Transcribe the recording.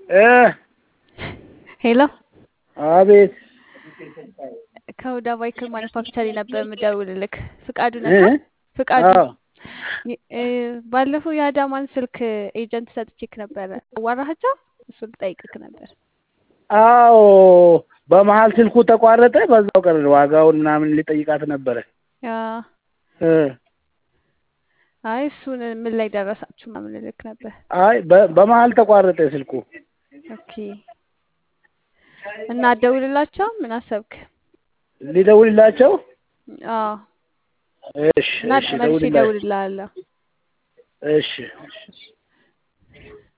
እ ሄሎ አቤት ከሁዳ ባይክል ማኒፋክቸሪ ነበር የምደውልልክ። ፍቃዱ እ ነካ? ፍቃዱ አዎ ይ- እ፣ ባለፈው የአዳማን ስልክ ኤጀንት ሰጥቼክ ነበረ። አዋራሃቸው? እሱን ልጠይቅክ ነበር። አዎ በመሀል ስልኩ ተቋረጠ። በዛው ቀረ። ዋጋውን ምናምን ሊጠይቃት ነበረ። ያ እ አይ እሱን ምን ላይ ደረሳችሁ ምናምን ልልክ ነበር። አይ በ- በመሀል ተቋረጠ ስልኩ። ኦኬ እና አትደውልላቸው? ምን አሰብክ? ሊደውልላቸው? አዎ እሺ እና እሺ መልሼ ደውልላቸው። እደውልልሃለሁ። እሺ